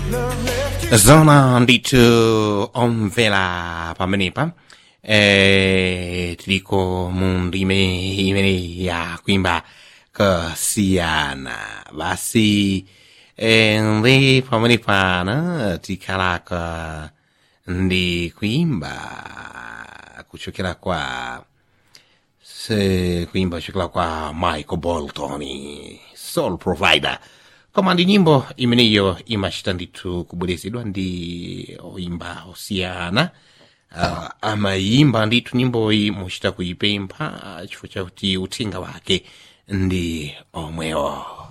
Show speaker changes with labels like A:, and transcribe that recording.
A: zona ndithu omvera pamenepa eh, tiliko mu ndime imene ya kuimba kasiyana basi eh, ndi pamene pano tikhalaka ndi kuimba kuchokera kwa se kuimba kuchokera kwa michael bolton soul provider koma ndi nyimbo imeneyo imachita ndithu kubwerezedwa ndi oimba osiyana uh, amayimba ndithu nyimboyi muchita kuyipempha chifukwa chakuti uthenga wake ndi omwewo